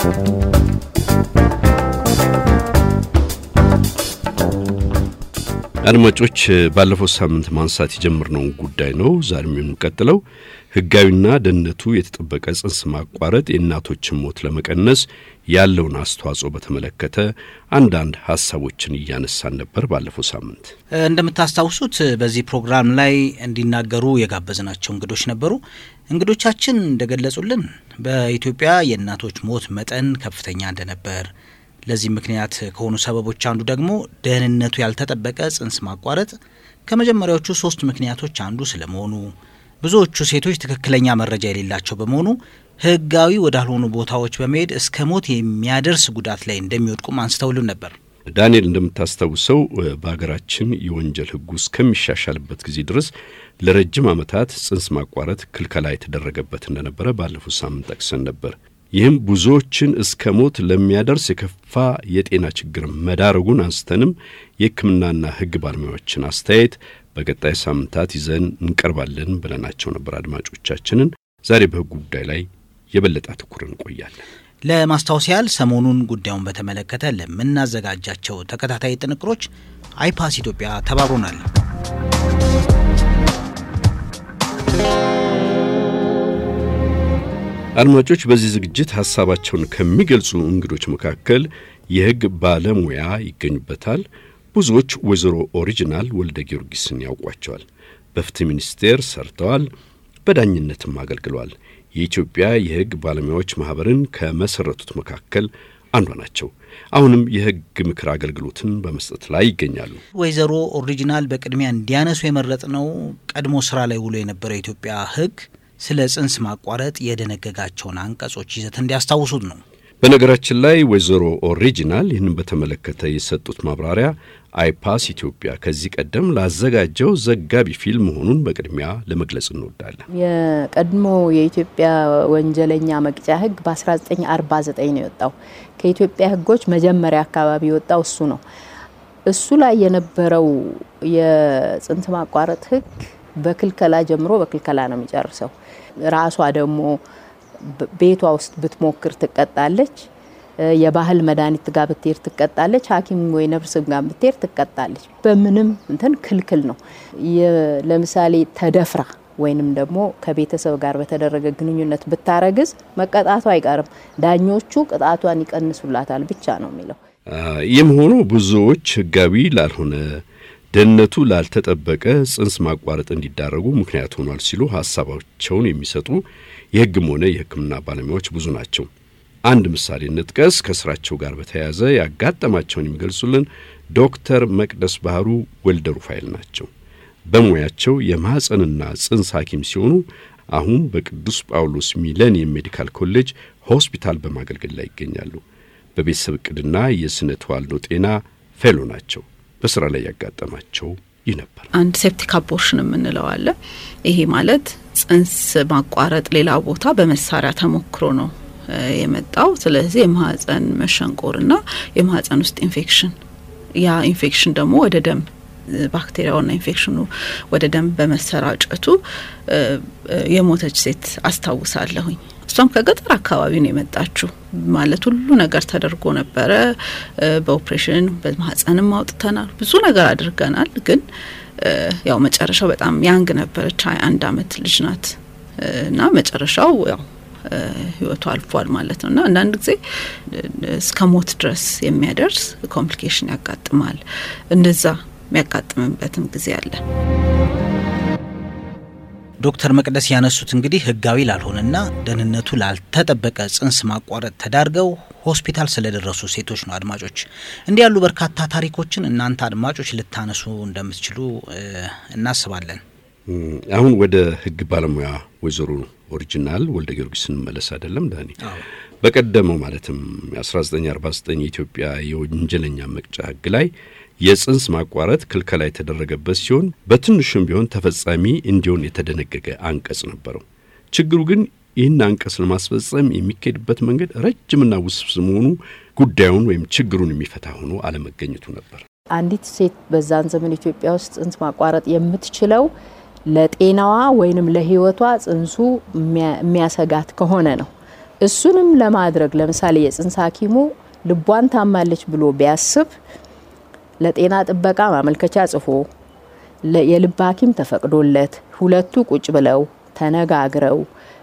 አድማጮች ባለፈው ሳምንት ማንሳት የጀመርነውን ጉዳይ ነው ዛሬም የምንቀጥለው። ሕጋዊና ደህንነቱ የተጠበቀ ጽንስ ማቋረጥ የእናቶችን ሞት ለመቀነስ ያለውን አስተዋጽኦ በተመለከተ አንዳንድ ሀሳቦችን እያነሳን ነበር። ባለፈው ሳምንት እንደምታስታውሱት በዚህ ፕሮግራም ላይ እንዲናገሩ የጋበዝናቸው እንግዶች ነበሩ። እንግዶቻችን እንደገለጹልን በኢትዮጵያ የእናቶች ሞት መጠን ከፍተኛ እንደነበር ለዚህ ምክንያት ከሆኑ ሰበቦች አንዱ ደግሞ ደህንነቱ ያልተጠበቀ ጽንስ ማቋረጥ ከመጀመሪያዎቹ ሶስት ምክንያቶች አንዱ ስለመሆኑ ብዙዎቹ ሴቶች ትክክለኛ መረጃ የሌላቸው በመሆኑ ሕጋዊ ወዳልሆኑ ቦታዎች በመሄድ እስከ ሞት የሚያደርስ ጉዳት ላይ እንደሚወድቁም አንስተውልን ነበር። ዳንኤል፣ እንደምታስታውሰው በሀገራችን የወንጀል ሕጉ እስከሚሻሻልበት ጊዜ ድረስ ለረጅም ዓመታት ጽንስ ማቋረጥ ክልከላ የተደረገበት እንደነበረ ባለፉት ሳምንት ጠቅሰን ነበር። ይህም ብዙዎችን እስከ ሞት ለሚያደርስ የከፋ የጤና ችግር መዳረጉን አንስተንም የሕክምናና ሕግ ባለሙያዎችን አስተያየት በቀጣይ ሳምንታት ይዘን እንቀርባለን ብለናቸው ነበር አድማጮቻችንን። ዛሬ በሕጉ ጉዳይ ላይ የበለጠ አትኩረን እንቆያለን። ለማስታወስ ያህል ሰሞኑን ጉዳዩን በተመለከተ ለምናዘጋጃቸው ተከታታይ ጥንቅሮች አይፓስ ኢትዮጵያ ተባብሮናል። አድማጮች በዚህ ዝግጅት ሀሳባቸውን ከሚገልጹ እንግዶች መካከል የሕግ ባለሙያ ይገኙበታል። ብዙዎች ወይዘሮ ኦሪጂናል ወልደ ጊዮርጊስን ያውቋቸዋል። በፍትህ ሚኒስቴር ሰርተዋል፣ በዳኝነትም አገልግለዋል። የኢትዮጵያ የሕግ ባለሙያዎች ማኅበርን ከመሠረቱት መካከል አንዷ ናቸው። አሁንም የሕግ ምክር አገልግሎትን በመስጠት ላይ ይገኛሉ። ወይዘሮ ኦሪጂናል በቅድሚያ እንዲያነሱ የመረጥነው ቀድሞ ስራ ላይ ውሎ የነበረው የኢትዮጵያ ሕግ ስለ ጽንስ ማቋረጥ የደነገጋቸውን አንቀጾች ይዘት እንዲያስታውሱት ነው። በነገራችን ላይ ወይዘሮ ኦሪጂናል ይህንን በተመለከተ የሰጡት ማብራሪያ አይፓስ ኢትዮጵያ ከዚህ ቀደም ላዘጋጀው ዘጋቢ ፊልም መሆኑን በቅድሚያ ለመግለጽ እንወዳለን። የቀድሞ የኢትዮጵያ ወንጀለኛ መቅጫ ሕግ በ1949 ነው የወጣው። ከኢትዮጵያ ሕጎች መጀመሪያ አካባቢ የወጣው እሱ ነው። እሱ ላይ የነበረው የጽንስ ማቋረጥ ሕግ በክልከላ ጀምሮ በክልከላ ነው የሚጨርሰው። ራሷ ደግሞ ቤቷ ውስጥ ብትሞክር ትቀጣለች። የባህል መድኃኒት ጋር ብትሄድ ትቀጣለች። ሐኪም ወይ ነርስ ጋር ብትሄድ ትቀጣለች። በምንም እንትን ክልክል ነው። ለምሳሌ ተደፍራ ወይንም ደግሞ ከቤተሰብ ጋር በተደረገ ግንኙነት ብታረግዝ መቀጣቱ አይቀርም። ዳኞቹ ቅጣቷን ይቀንሱላታል ብቻ ነው የሚለው። ይህም ሆኖ ብዙዎች ህጋዊ ላልሆነ ደህንነቱ ላልተጠበቀ ጽንስ ማቋረጥ እንዲዳረጉ ምክንያት ሆኗል ሲሉ ሀሳባቸውን የሚሰጡ የህግም ሆነ የሕክምና ባለሙያዎች ብዙ ናቸው። አንድ ምሳሌ እንጥቀስ። ከስራቸው ጋር በተያያዘ ያጋጠማቸውን የሚገልጹልን ዶክተር መቅደስ ባህሩ ወልደ ሩፋኤል ናቸው። በሙያቸው የማኅፀንና ጽንስ ሐኪም ሲሆኑ አሁን በቅዱስ ጳውሎስ ሚሌኒየም ሜዲካል ኮሌጅ ሆስፒታል በማገልገል ላይ ይገኛሉ። በቤተሰብ ዕቅድና የስነ ተዋልዶ ጤና ፌሎ ናቸው። በስራ ላይ ያጋጠማቸው ይህ ነበር። አንድ ሴፕቲክ አቦርሽን የምንለው አለ። ይሄ ማለት ጽንስ ማቋረጥ ሌላ ቦታ በመሳሪያ ተሞክሮ ነው የመጣው። ስለዚህ የማህፀን መሸንቆርና የማህፀን ውስጥ ኢንፌክሽን፣ ያ ኢንፌክሽን ደግሞ ወደ ደም ባክቴሪያውና ኢንፌክሽኑ ወደ ደም በመሰራጨቱ የሞተች ሴት አስታውሳለሁኝ። እሷም ከገጠር አካባቢ ነው የመጣችው። ማለት ሁሉ ነገር ተደርጎ ነበረ። በኦፕሬሽን በማህፀንም አውጥተናል፣ ብዙ ነገር አድርገናል። ግን ያው መጨረሻው በጣም ያንግ ነበረች፣ ሀያ አንድ አመት ልጅ ናት እና መጨረሻው ያው ህይወቱ አልፏል ማለት ነው እና አንዳንድ ጊዜ እስከ ሞት ድረስ የሚያደርስ ኮምፕሊኬሽን ያጋጥማል። እንደዛ የሚያጋጥምበትም ጊዜ አለ። ዶክተር መቅደስ ያነሱት እንግዲህ ህጋዊ ላልሆነና ደህንነቱ ላልተጠበቀ ጽንስ ማቋረጥ ተዳርገው ሆስፒታል ስለደረሱ ሴቶች ነው። አድማጮች እንዲህ ያሉ በርካታ ታሪኮችን እናንተ አድማጮች ልታነሱ እንደምትችሉ እናስባለን። አሁን ወደ ህግ ባለሙያ ወይዘሮ ኦሪጂናል ወልደ ጊዮርጊስ ስንመለስ አይደለም ዳኒ፣ በቀደመው ማለትም 1949 የኢትዮጵያ የወንጀለኛ መቅጫ ህግ ላይ የጽንስ ማቋረጥ ክልከላ የተደረገበት ሲሆን በትንሹም ቢሆን ተፈጻሚ እንዲሆን የተደነገገ አንቀጽ ነበረው። ችግሩ ግን ይህን አንቀጽ ለማስፈጸም የሚካሄድበት መንገድ ረጅምና ውስብስብ መሆኑ ጉዳዩን ወይም ችግሩን የሚፈታ ሆኖ አለመገኘቱ ነበር። አንዲት ሴት በዛን ዘመን ኢትዮጵያ ውስጥ ጽንስ ማቋረጥ የምትችለው ለጤናዋ ወይንም ለህይወቷ ጽንሱ የሚያሰጋት ከሆነ ነው። እሱንም ለማድረግ ለምሳሌ የጽንስ ሐኪሙ ልቧን ታማለች ብሎ ቢያስብ ለጤና ጥበቃ ማመልከቻ ጽፎ የልብ ሐኪም ተፈቅዶለት ሁለቱ ቁጭ ብለው ተነጋግረው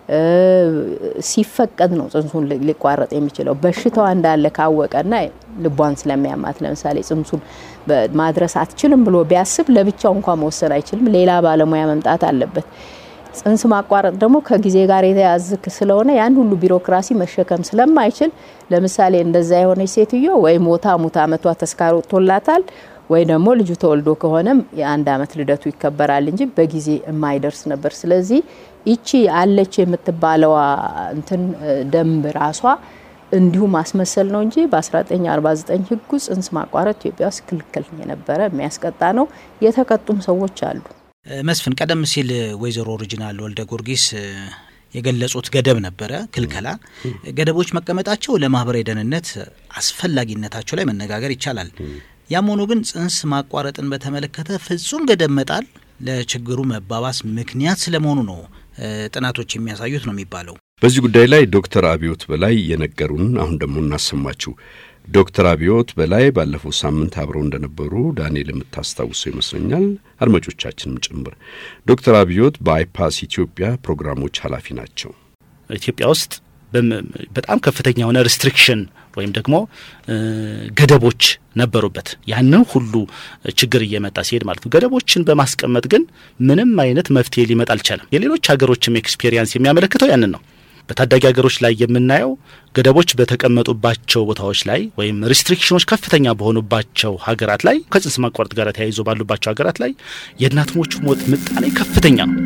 ሲፈቀድ ነው ጽንሱን ሊቋረጥ የሚችለው። በሽታዋ እንዳለ ካወቀና ልቧን ስለሚያማት ለምሳሌ ጽንሱን ማድረስ አትችልም ብሎ ቢያስብ ለብቻው እንኳን መወሰን አይችልም። ሌላ ባለሙያ መምጣት አለበት። ጽንስ ማቋረጥ ደግሞ ከጊዜ ጋር የተያያዘ ስለሆነ ያን ሁሉ ቢሮክራሲ መሸከም ስለማይችል ለምሳሌ እንደዛ የሆነች ሴትዮ ወይ ሞታ ሙታ አመቷ ተስካር ወጥቶላታል ወይ ደግሞ ልጁ ተወልዶ ከሆነም የአንድ አመት ልደቱ ይከበራል እንጂ በጊዜ የማይደርስ ነበር። ስለዚህ ይቺ አለች የምትባለዋ እንትን ደንብ ራሷ እንዲሁ ማስመሰል ነው እንጂ በ1949 ህጉ ጽንስ ማቋረጥ ኢትዮጵያ ውስጥ ክልክል የነበረ የሚያስቀጣ ነው። የተቀጡም ሰዎች አሉ። መስፍን፣ ቀደም ሲል ወይዘሮ ኦሪጂናል ወልደ ጊዮርጊስ የገለጹት ገደብ ነበረ፣ ክልከላ። ገደቦች መቀመጣቸው ለማህበራዊ ደህንነት አስፈላጊነታቸው ላይ መነጋገር ይቻላል። ያም ሆኖ ግን ጽንስ ማቋረጥን በተመለከተ ፍጹም ገደብ መጣል ለችግሩ መባባስ ምክንያት ስለመሆኑ ነው ጥናቶች የሚያሳዩት ነው የሚባለው። በዚህ ጉዳይ ላይ ዶክተር አብዮት በላይ የነገሩን አሁን ደግሞ እናሰማችሁ። ዶክተር አብዮት በላይ ባለፈው ሳምንት አብረው እንደነበሩ ዳንኤል የምታስታውሰው ይመስለኛል፣ አድማጮቻችንም ጭምር። ዶክተር አብዮት በአይፓስ ኢትዮጵያ ፕሮግራሞች ኃላፊ ናቸው። ኢትዮጵያ ውስጥ በጣም ከፍተኛ የሆነ ሪስትሪክሽን ወይም ደግሞ ገደቦች ነበሩበት። ያንን ሁሉ ችግር እየመጣ ሲሄድ ማለት ነው። ገደቦችን በማስቀመጥ ግን ምንም አይነት መፍትሄ ሊመጣ አልቻለም። የሌሎች ሀገሮችም ኤክስፔሪየንስ የሚያመለክተው ያንን ነው። በታዳጊ ሀገሮች ላይ የምናየው ገደቦች በተቀመጡባቸው ቦታዎች ላይ ወይም ሪስትሪክሽኖች ከፍተኛ በሆኑባቸው ሀገራት ላይ ከጽንስ ማቋረጥ ጋር ተያይዞ ባሉባቸው ሀገራት ላይ የእናት ሞቹ ሞት ምጣኔ ከፍተኛ ነው።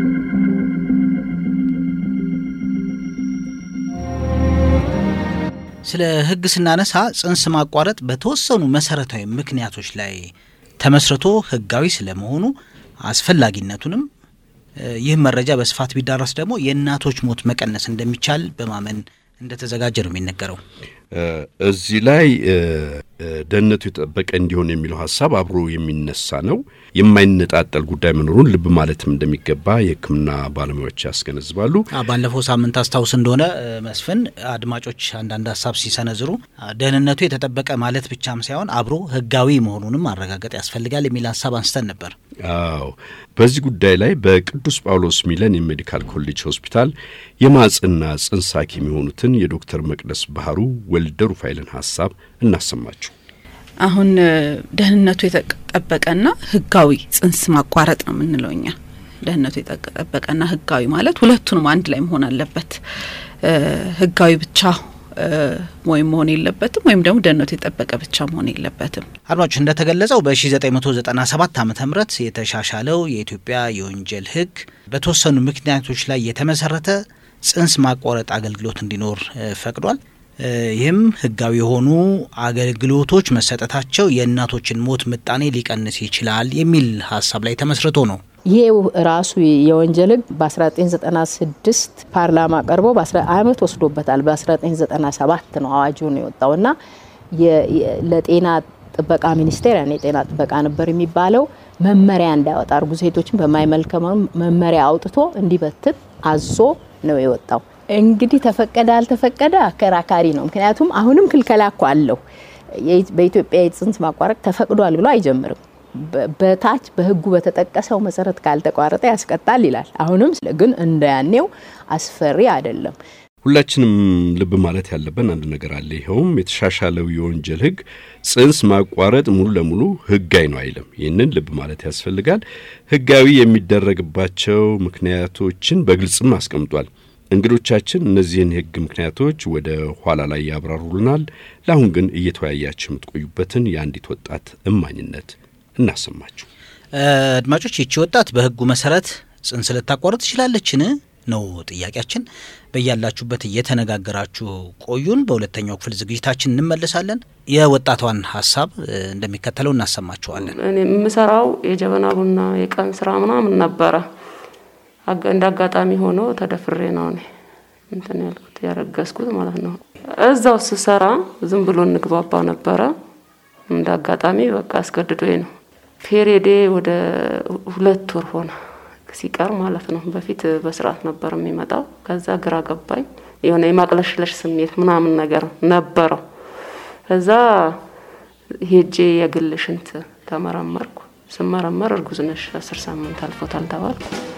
ስለ ሕግ ስናነሳ ጽንስ ማቋረጥ በተወሰኑ መሰረታዊ ምክንያቶች ላይ ተመስርቶ ሕጋዊ ስለመሆኑ አስፈላጊነቱንም ይህ መረጃ በስፋት ቢዳረስ ደግሞ የእናቶች ሞት መቀነስ እንደሚቻል በማመን እንደተዘጋጀ ነው የሚነገረው። እዚህ ላይ ደህንነቱ የተጠበቀ እንዲሆን የሚለው ሀሳብ አብሮ የሚነሳ ነው። የማይነጣጠል ጉዳይ መኖሩን ልብ ማለትም እንደሚገባ የሕክምና ባለሙያዎች ያስገነዝባሉ። ባለፈው ሳምንት አስታውስ እንደሆነ መስፍን አድማጮች አንዳንድ ሀሳብ ሲሰነዝሩ ደህንነቱ የተጠበቀ ማለት ብቻም ሳይሆን አብሮ ሕጋዊ መሆኑንም ማረጋገጥ ያስፈልጋል የሚል ሀሳብ አንስተን ነበር። አዎ በዚህ ጉዳይ ላይ በቅዱስ ጳውሎስ ሚለን የሜዲካል ኮሌጅ ሆስፒታል የማጽና ጽንስ ሐኪም የሆኑትን የዶክተር መቅደስ ባህሩ ወልደ ሩፋኤልን ሀሳብ እናሰማችሁ። አሁን ደህንነቱ የተጠበቀና ህጋዊ ጽንስ ማቋረጥ ነው የምንለው እኛ። ደህንነቱ የተጠበቀና ህጋዊ ማለት ሁለቱንም አንድ ላይ መሆን አለበት። ህጋዊ ብቻ ወይም መሆን የለበትም ወይም ደግሞ ደህንነቱ የጠበቀ ብቻ መሆን የለበትም። አድማጮች እንደተገለጸው በ1997 ዓ ም የተሻሻለው የኢትዮጵያ የወንጀል ህግ በተወሰኑ ምክንያቶች ላይ የተመሰረተ ጽንስ ማቋረጥ አገልግሎት እንዲኖር ፈቅዷል። ይህም ህጋዊ የሆኑ አገልግሎቶች መሰጠታቸው የእናቶችን ሞት ምጣኔ ሊቀንስ ይችላል የሚል ሀሳብ ላይ ተመስርቶ ነው። ይሄ ራሱ የወንጀል ህግ በ1996 ፓርላማ ቀርቦ አመት ወስዶበታል። በ1997 ነው አዋጁ ነው የወጣው እና ለጤና ጥበቃ ሚኒስቴር ያኔ የጤና ጥበቃ ነበር የሚባለው መመሪያ እንዳያወጣ እርጉዝ ሴቶችን በማይመልከም መመሪያ አውጥቶ እንዲበትን አዞ ነው የወጣው። እንግዲህ ተፈቀደ አልተፈቀደ አከራካሪ ነው። ምክንያቱም አሁንም ክልከላ እኮ አለው። በኢትዮጵያ የጽንስ ማቋረጥ ተፈቅዷል ብሎ አይጀምርም። በታች በህጉ በተጠቀሰው መሰረት ካልተቋረጠ ያስቀጣል ይላል። አሁንም ግን እንደያኔው አስፈሪ አይደለም። ሁላችንም ልብ ማለት ያለብን አንድ ነገር አለ። ይኸውም የተሻሻለው የወንጀል ህግ ጽንስ ማቋረጥ ሙሉ ለሙሉ ህጋዊ ነው አይልም። ይህንን ልብ ማለት ያስፈልጋል። ህጋዊ የሚደረግባቸው ምክንያቶችን በግልጽም አስቀምጧል። እንግዶቻችን እነዚህን የህግ ምክንያቶች ወደ ኋላ ላይ ያብራሩልናል። ለአሁን ግን እየተወያያችሁ የምትቆዩበትን የአንዲት ወጣት እማኝነት እናሰማችሁ። አድማጮች፣ ይቺ ወጣት በህጉ መሰረት ጽንስ ልታቋርጥ ትችላለችን ነው ጥያቄያችን። በያላችሁበት እየተነጋገራችሁ ቆዩን። በሁለተኛው ክፍል ዝግጅታችን እንመለሳለን። የወጣቷን ሀሳብ እንደሚከተለው እናሰማችኋለን። እኔ የምሰራው የጀበና ቡና የቀን ስራ ምናምን ነበረ። እንደ አጋጣሚ ሆኖ ተደፍሬ ነው እኔ እንትን ያልኩት ያረገዝኩት ማለት ነው። እዛው ስሰራ ዝም ብሎ እንግባባ ነበረ። እንደ አጋጣሚ በቃ አስገድዶኝ ነው። ፔሬዴ ወደ ሁለት ወር ሆነ ሲቀር ማለት ነው። በፊት በስርዓት ነበር የሚመጣው። ከዛ ግራ ገባኝ። የሆነ የማቅለሽለሽ ስሜት ምናምን ነገር ነበረው። ከዛ ሄጄ የግል ሽንት ተመረመርኩ። ስመረመር እርጉዝ ነሽ አስር ሳምንት አልፎታል ተባልኩ።